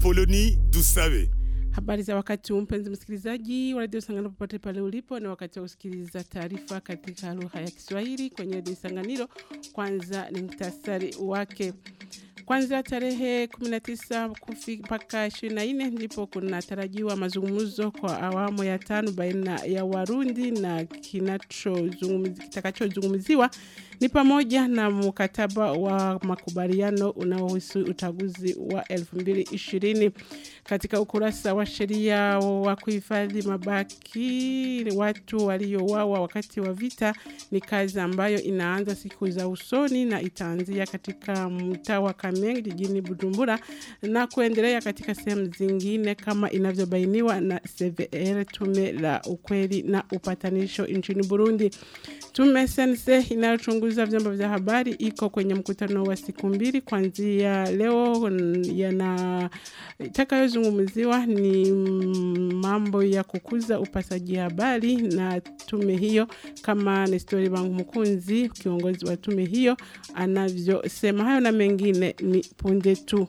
Apoloni Dusabe. Habari za wakati huu mpenzi msikilizaji wa redio Sanganiro popote pale ulipo, ni wakati wa kusikiliza taarifa katika lugha ya Kiswahili kwenye redio Sanganiro. Kwanza ni mtasari wake. Kwanza tarehe 19 mpaka 24 ndipo kunatarajiwa mazungumzo kwa awamu ya tano baina ya Warundi na kitakachozungumziwa ni pamoja na mkataba wa makubaliano unaohusu uchaguzi wa 2020. Katika ukurasa wa sheria wa kuhifadhi mabaki watu waliouawa wakati wa vita ni kazi ambayo inaanza siku za usoni na itaanzia katika mtaa wa Kamenge jijini Bujumbura na kuendelea katika sehemu zingine kama inavyobainiwa na CVR, tume la ukweli na upatanisho nchini Burundi. Tume sense inayochunguza vyombo vya habari iko kwenye mkutano wa siku mbili kuanzia leo, yana itakayozungumziwa ni mambo ya kukuza upasaji habari na tume hiyo, kama Nestori Bangu Mkunzi, kiongozi wa tume hiyo, anavyosema. Hayo na mengine ni punde tu.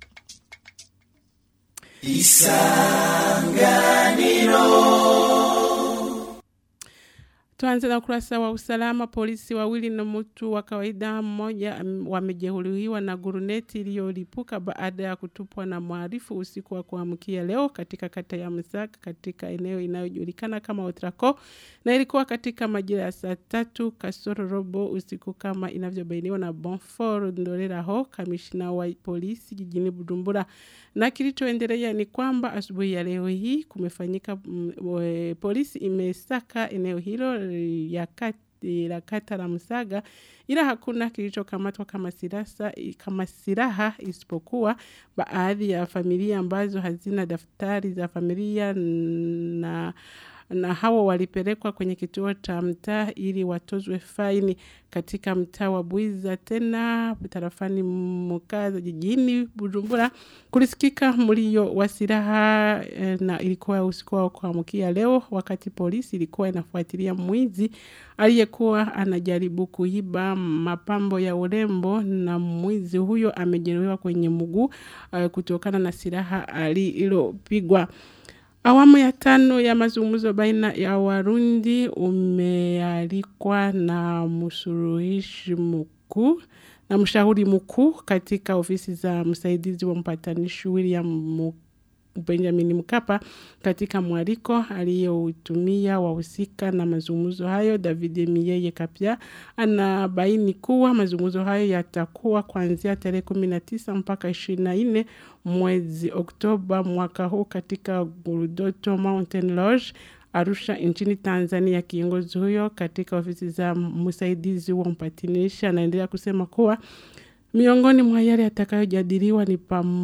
Isanganiro. Tuanze na ukurasa wa usalama. Polisi wawili na mtu wa kawaida mmoja wamejeruhiwa na guruneti iliyolipuka baada ya kutupwa na mhalifu usiku wa kuamkia leo katika kata ya Msaka katika eneo inayojulikana kama Otrako, na ilikuwa katika majira ya saa tatu kasoro robo usiku kama inavyobainiwa na Bonfort Ndoleraho, kamishna wa polisi jijini Bujumbura. Na kilichoendelea ni kwamba asubuhi ya leo hii kumefanyika mm, polisi imesaka eneo hilo ya kati la kata la Msaga ila hakuna kilichokamatwa kama silaha kama silaha isipokuwa baadhi ya familia ambazo hazina daftari za familia na na hawa walipelekwa kwenye kituo cha mtaa ili watozwe faini katika mtaa wa Bwiza tena tarafani Mukaza jijini Bujumbura. Kulisikika mlio wa silaha na ilikuwa usiku wa kuamkia leo, wakati polisi ilikuwa inafuatilia mwizi aliyekuwa anajaribu kuiba mapambo ya urembo, na mwizi huyo amejeruhiwa kwenye mguu uh, kutokana na silaha alilopigwa. Awamu ya tano ya mazungumzo baina ya Warundi umealikwa na msuluhishi mkuu na mshauri mkuu katika ofisi za msaidizi wa mpatanishi William Benjamin Mkapa katika mwaliko aliyoutumia wahusika na mazungumzo hayo. David Miyeye Kapia anabaini kuwa mazungumzo hayo yatakuwa kuanzia tarehe 19 mpaka 24 mwezi Oktoba mwaka huu katika Gurudoto Mountain Lodge Arusha nchini Tanzania. Kiongozi huyo katika ofisi za msaidizi wa mpatanishi anaendelea kusema kuwa Miongoni mwa yale yatakayojadiliwa ni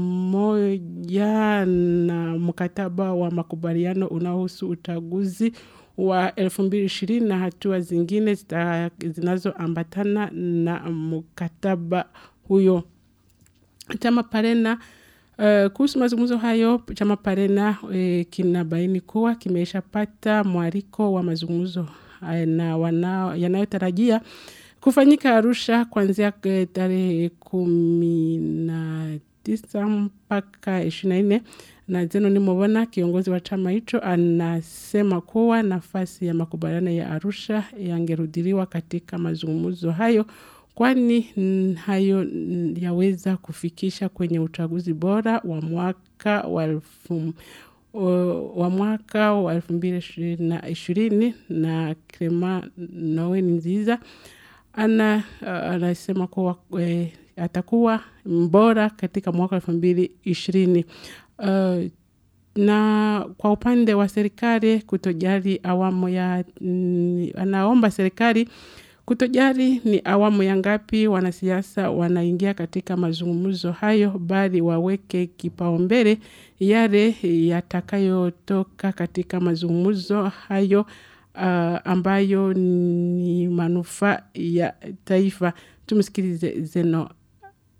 pamoja na mkataba wa makubaliano unaohusu uchaguzi wa 2020 na hatua zingine zinazoambatana na mkataba huyo. Chama Parena Uh, kuhusu mazungumzo hayo chama Parena uh, kinabaini kuwa kimeshapata mwaliko wa mazungumzo uh, na yanayotarajia kufanyika Arusha kuanzia tarehe kumi na tisa mpaka ishirini na nne na Zeno Nimobona, kiongozi wa chama hicho, anasema kuwa nafasi ya makubaliano ya Arusha yangerudiliwa katika mazungumzo hayo, kwani hayo yaweza kufikisha kwenye uchaguzi bora wa mwaka wa elfu wa mwaka wa elfu mbili na ishirini na Clement Noe Nziza ana anasema kuwa e, atakuwa mbora katika mwaka elfu mbili ishirini. Uh, na kwa upande wa serikali kutojali awamu ya mm, anaomba serikali kutojali ni awamu ya ngapi wanasiasa wanaingia katika mazungumzo hayo, bali waweke kipaumbele yale yatakayotoka katika mazungumzo hayo uh, ambayo ni manufaa ya taifa. Tumsikilize Zeno.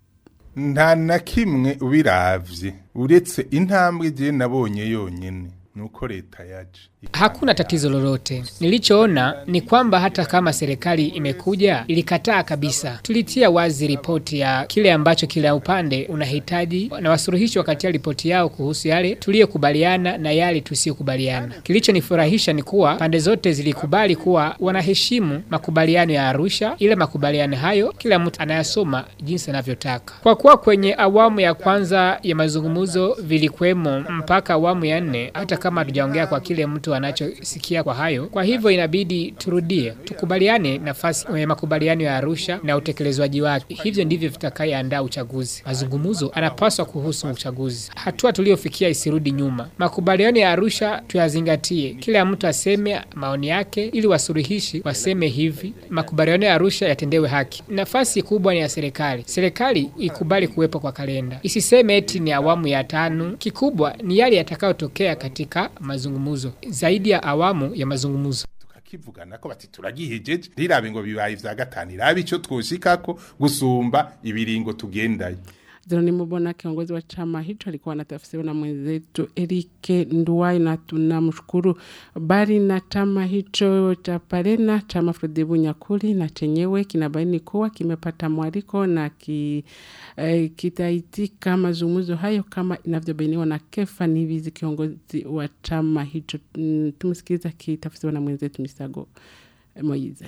nta na kimwe ubiravye uretse intambwe je nabonye yonyene nuko leta yaje Hakuna tatizo lolote. Nilichoona ni kwamba hata kama serikali imekuja ilikataa kabisa. Tulitia wazi ripoti ya kile ambacho kila upande unahitaji na wasuluhishi wakatia ripoti yao kuhusu yale tuliyokubaliana na yale tusiyokubaliana. Kilichonifurahisha ni kuwa pande zote zilikubali kuwa wanaheshimu makubaliano ya Arusha, ile makubaliano hayo kila mtu anayasoma jinsi anavyotaka. Kwa kuwa kwenye awamu ya kwanza ya mazungumzo vilikuwemo mpaka awamu ya nne, hata kama hatujaongea kwa kile mtu anachosikia kwa hayo. Kwa hivyo inabidi turudie, tukubaliane nafasi ya makubaliano ya Arusha na utekelezwaji wake. Hivyo ndivyo vitakayeandaa uchaguzi. Mazungumzo anapaswa kuhusu uchaguzi, hatua tuliyofikia isirudi nyuma. Makubaliano ya Arusha tuyazingatie, kila mtu aseme maoni yake, ili wasuluhishi waseme hivi, makubaliano ya Arusha yatendewe haki. Nafasi kubwa ni ya serikali. Serikali ikubali kuwepo kwa kalenda, isiseme eti ni awamu ya tano. Kikubwa ni yale yatakayotokea katika mazungumzo, zaidi ya awamu ya mazungumzo. tukakivugana ko bati turagihejeje ntirabe ngo bibaye vya gatanu irabe ico twoshikako gusumba ibiringo tugendayo Ziloni Mubona, kiongozi wa chama hicho, alikuwa anatafsiriwa na mwenzetu Erike Nduwai, na tunamshukuru. Bali na chama hicho cha Parena, chama Frodebu Nyakuri na chenyewe kinabaini kuwa kimepata mwaliko na ki, eh, kitaitika mazungumzo hayo kama inavyobainiwa na Kefa Nivizi, kiongozi wa chama hicho. Mm, Tumsikiliza kitafsiriwa na mwenzetu Misago Moize.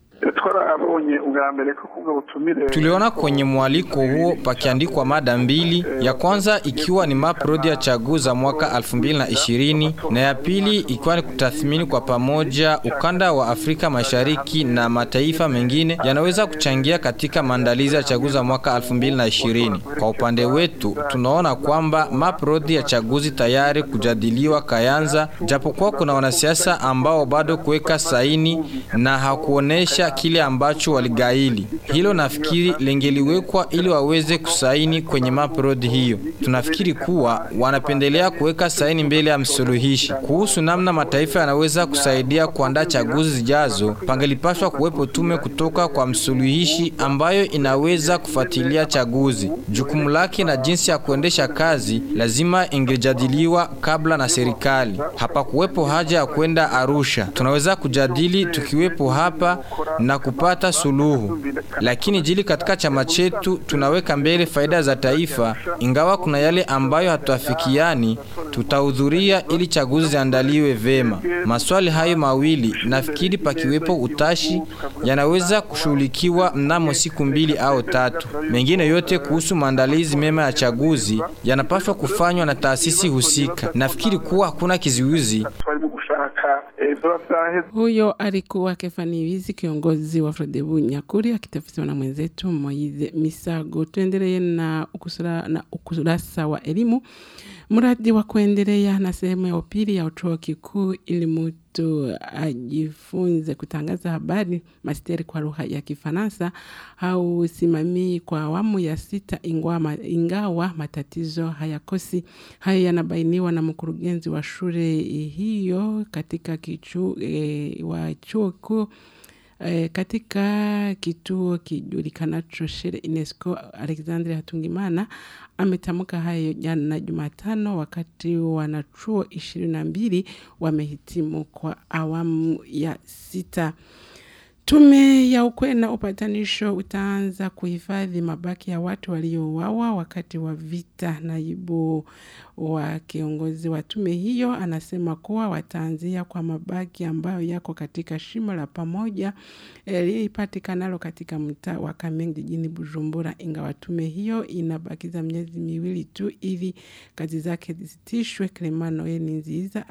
twarabonye ubwa mbere ko kubwo butumire Tuliona kwenye mwaliko huo pakiandikwa mada mbili, ya kwanza ikiwa ni maprodi ya chaguzi za mwaka 2020 na ya pili ikiwa ni kutathmini kwa pamoja ukanda wa Afrika Mashariki na mataifa mengine yanaweza kuchangia katika maandalizi ya chaguzi za mwaka 2020. Kwa upande wetu tunaona kwamba maprodi ya chaguzi tayari kujadiliwa Kayanza, japokuwa kuna wanasiasa ambao bado kuweka saini na hakuonesha kile ambacho waligaili. Hilo nafikiri lingeliwekwa ili waweze kusaini kwenye maprodi hiyo. Tunafikiri kuwa wanapendelea kuweka saini mbele ya msuluhishi. Kuhusu namna mataifa yanaweza kusaidia kuandaa chaguzi zijazo, pangelipaswa kuwepo tume kutoka kwa msuluhishi ambayo inaweza kufuatilia chaguzi. Jukumu lake na jinsi ya kuendesha kazi lazima ingejadiliwa kabla na serikali. Hapakuwepo haja ya kwenda Arusha. Tunaweza kujadili tukiwepo hapa na kupata suluhu. Lakini jili katika chama chetu tunaweka mbele faida za taifa, ingawa kuna yale ambayo hatuafikiani, tutahudhuria ili chaguzi ziandaliwe vema. Maswali hayo mawili nafikiri pakiwepo utashi yanaweza kushughulikiwa mnamo siku mbili au tatu. Mengine yote kuhusu maandalizi mema ya chaguzi yanapaswa kufanywa na taasisi husika. Nafikiri kuwa hakuna kizuizi twarimo gushaka eh, vyoba vyaheze Huyo alikuwa Kefani Wizi, kiongozi wa Frodebu Nyakuri, akitafsiriwa na mwenzetu Moize Misago. Tuendelee na ukusura, na ukurasa wa elimu. Mradi wa kuendelea na sehemu ya upili ya chuo kikuu ili mtu ajifunze kutangaza habari masteri kwa lugha ya Kifaransa hausimamii kwa awamu ya sita, ingawa, ingawa matatizo hayakosi. Hayo yanabainiwa na mkurugenzi wa shule hiyo katika kichu, e, wa chuo kikuu E, katika kituo kijulikanacho Shere UNESCO, Alexandre Hatungimana ametamka hayo jana Jumatano wakati wanachuo ishirini na mbili wamehitimu kwa awamu ya sita. Tume ya ukweli na upatanisho utaanza kuhifadhi mabaki ya watu waliouawa wakati wa vita. Naibu wa kiongozi wa tume hiyo anasema kuwa wataanzia kwa mabaki ambayo yako katika shimo la pamoja lilipatikanalo katika mtaa wa Kamenge jijini Bujumbura, ingawa tume hiyo inabakiza miezi miwili tu ili kazi zake zisitishwe. Clement Nziza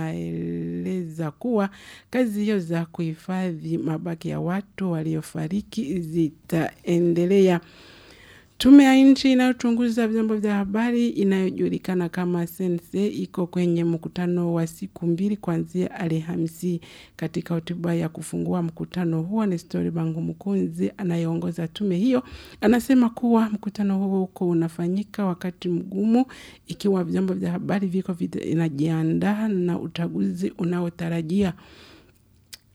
anaeleza kuwa kazi hiyo za kuhifadhi mabaki ya watu waliofariki zitaendelea. Tume ya nchi inayochunguza vyombo vya habari inayojulikana kama Sense iko kwenye mkutano wa siku mbili kuanzia Alhamisi. Katika hotuba ya kufungua mkutano huo, Nestori Bangu Mkunzi anayeongoza tume hiyo anasema kuwa mkutano huo uko unafanyika wakati mgumu, ikiwa vyombo vya habari viko vinajiandaa na uchaguzi unaotarajia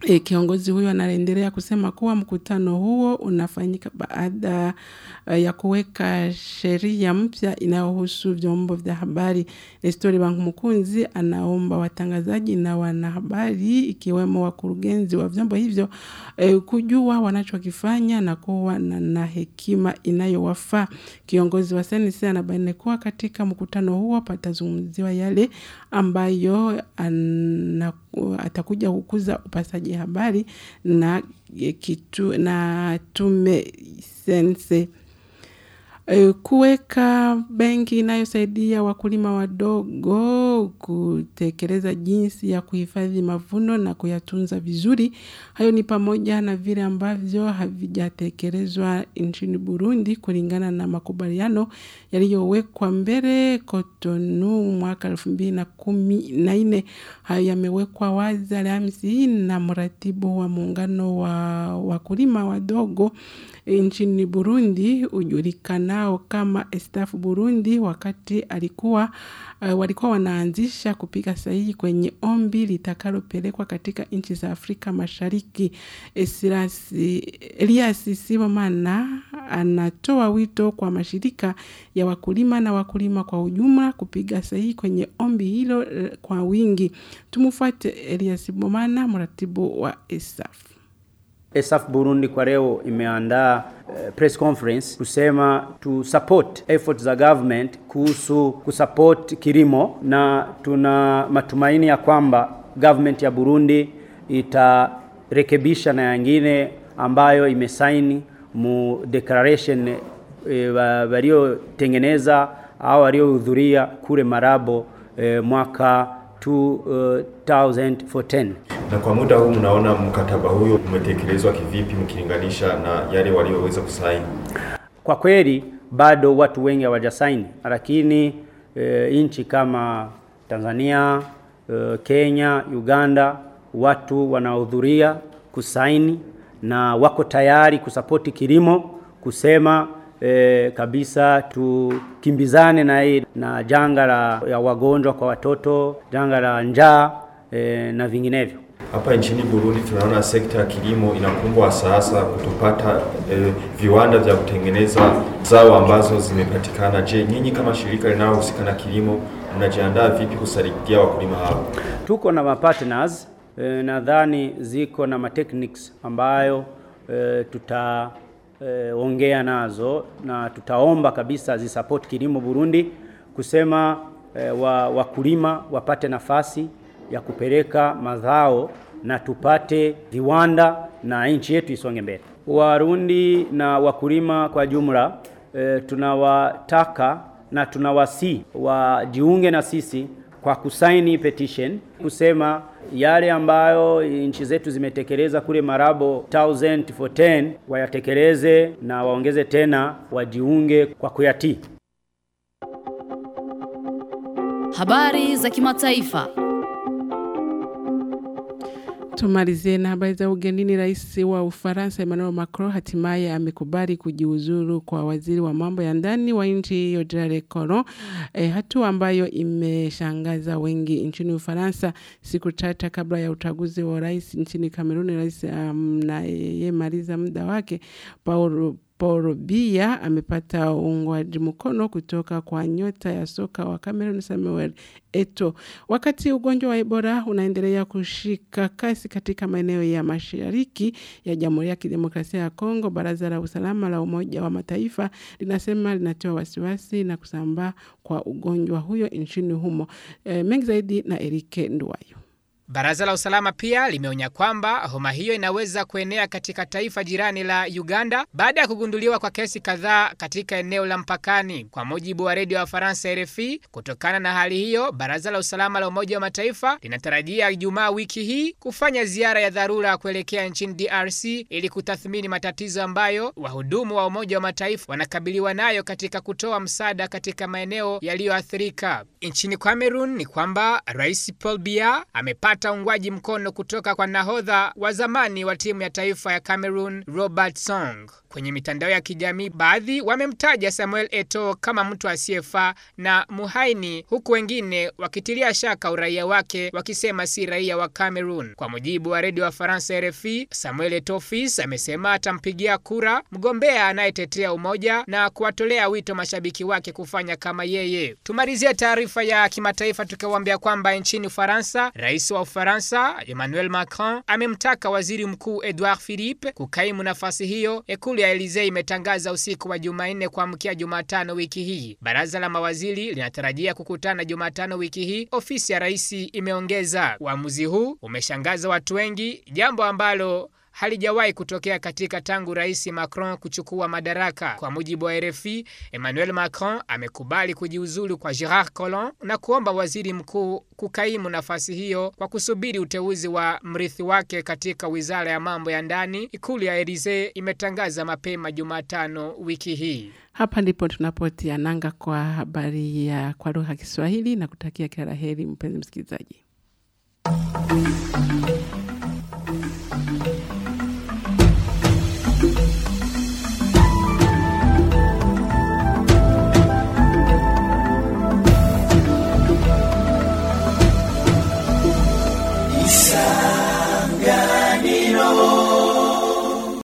E, kiongozi huyo anaendelea kusema kuwa mkutano huo unafanyika baada uh, ya kuweka sheria mpya inayohusu vyombo vya habari. Nestori Bankumukunzi anaomba watangazaji na wanahabari ikiwemo wakurugenzi wa vyombo hivyo e, kujua wanachokifanya na kuwa na, na hekima inayowafaa. Kiongozi wa senisi anabaini kuwa katika mkutano huo patazungumziwa yale ambayo ana, atakuja kukuza upasaji habari na kitu na tume sense E, kuweka benki inayosaidia wakulima wadogo kutekeleza jinsi ya kuhifadhi mavuno na kuyatunza vizuri. Hayo ni pamoja na vile ambavyo havijatekelezwa nchini Burundi kulingana na makubaliano yaliyowekwa mbele Cotonou mwaka elfu mbili na kumi na nne. Hayo yamewekwa wazi Alhamisi na mratibu wa muungano wa wakulima wadogo nchini Burundi ujulikanao kama Estafu Burundi wakati alikuwa uh, walikuwa wanaanzisha kupiga sahihi kwenye ombi litakalopelekwa katika nchi za Afrika Mashariki. Esirasi, Elias Sibomana anatoa wito kwa mashirika ya wakulima na wakulima kwa ujumla kupiga sahihi kwenye ombi hilo uh, kwa wingi. Tumufuate Elias Sibomana, mratibu wa Esafu. ESAF Burundi kwa leo imeandaa uh, press conference kusema tu support efforts za government kuhusu kusupport kilimo, na tuna matumaini ya kwamba government ya Burundi itarekebisha na yangine ambayo imesaini mu declaration e, waliotengeneza au waliohudhuria kule Marabo e, mwaka 2014 na kwa muda huu mnaona mkataba huyo umetekelezwa kivipi mkilinganisha na yale walioweza kusaini? Kwa kweli bado watu wengi hawajasaini, lakini e, nchi kama Tanzania, e, Kenya, Uganda watu wanahudhuria kusaini na wako tayari kusapoti kilimo, kusema e, kabisa tukimbizane na hii na janga la ya wagonjwa kwa watoto, janga la njaa e, na vinginevyo. Hapa nchini Burundi tunaona sekta ya kilimo inakumbwa sasa kutopata e, viwanda vya kutengeneza zao ambazo zimepatikana. Je, nyinyi kama shirika linalohusika na kilimo mnajiandaa vipi kusaidia wakulima hao? Tuko na mapartners e, nadhani ziko na matechniques ambayo e, tuta e, ongea nazo na tutaomba kabisa zisupport kilimo Burundi kusema e, wa, wakulima wapate nafasi ya kupeleka mazao na tupate viwanda na nchi yetu isonge mbele. Warundi na wakulima kwa jumla e, tunawataka na tunawasi wajiunge na sisi kwa kusaini petition kusema yale ambayo nchi zetu zimetekeleza kule Marabo 1010 wayatekeleze na waongeze tena, wajiunge kwa kuyatii. Habari za kimataifa. Tumalizie na habari za ugenini. Rais wa Ufaransa Emmanuel Macron hatimaye amekubali kujiuzuru kwa waziri wa mambo ya ndani wa nchi hiyo Gerard Collomb, e, hatua ambayo imeshangaza wengi nchini Ufaransa siku tata kabla ya uchaguzi wa rais nchini Kameruni. Rais anayemaliza um, muda wake Paul Paul Biya amepata uungwaji mkono kutoka kwa nyota ya soka wa Cameroon Samuel Eto. Wakati ugonjwa wa Ebola unaendelea kushika kasi katika maeneo ya mashariki ya Jamhuri ya Kidemokrasia ya Kongo, Baraza la Usalama la Umoja wa Mataifa linasema linatoa wasiwasi na kusambaa kwa ugonjwa huyo nchini humo. E, mengi zaidi na Erike Nduwayo. Baraza la usalama pia limeonya kwamba homa hiyo inaweza kuenea katika taifa jirani la Uganda baada ya kugunduliwa kwa kesi kadhaa katika eneo la mpakani. Kwa mujibu wa redio ya Faransa RFI, kutokana na hali hiyo, baraza la usalama la Umoja wa Mataifa linatarajia Ijumaa wiki hii kufanya ziara ya dharura kuelekea nchini DRC ili kutathmini matatizo ambayo wahudumu wa Umoja wa Mataifa wanakabiliwa nayo katika kutoa msaada katika maeneo yaliyoathirika. Nchini Cameroon ni kwamba Rais Paul Biya amepata uungwaji mkono kutoka kwa nahodha wa zamani wa timu ya taifa ya Cameroon Robert Song. Kwenye mitandao ya kijamii, baadhi wamemtaja Samuel Eto kama mtu asiyefaa na muhaini, huku wengine wakitilia shaka uraia wake, wakisema si raia wa Cameroon. Kwa mujibu wa redio wa Faransa RFI, Samuel Eto Fils amesema atampigia kura mgombea anayetetea umoja na kuwatolea wito mashabiki wake kufanya kama yeye. Tumalizie taarifa ya kimataifa tukiwaambia kwamba nchini Ufaransa, rais wa Ufaransa Emmanuel Macron amemtaka waziri mkuu Edouard Philippe kukaimu nafasi hiyo. Ikulu ya Elysee imetangaza usiku wa Jumanne kuamkia Jumatano wiki hii. Baraza la mawaziri linatarajia kukutana Jumatano wiki hii, ofisi ya rais imeongeza. Uamuzi huu umeshangaza watu wengi, jambo ambalo halijawahi kutokea katika tangu rais Macron kuchukua madaraka. Kwa mujibu wa RFI, Emmanuel Macron amekubali kujiuzulu kwa Gerard Collomb na kuomba waziri mkuu kukaimu nafasi hiyo kwa kusubiri uteuzi wa mrithi wake katika wizara ya mambo ya ndani. Ikulu ya Elysee imetangaza mapema Jumatano wiki hii. Hapa ndipo tunapotia nanga kwa habari ya kwa lugha ya Kiswahili na kutakia kila la heri mpenzi msikilizaji.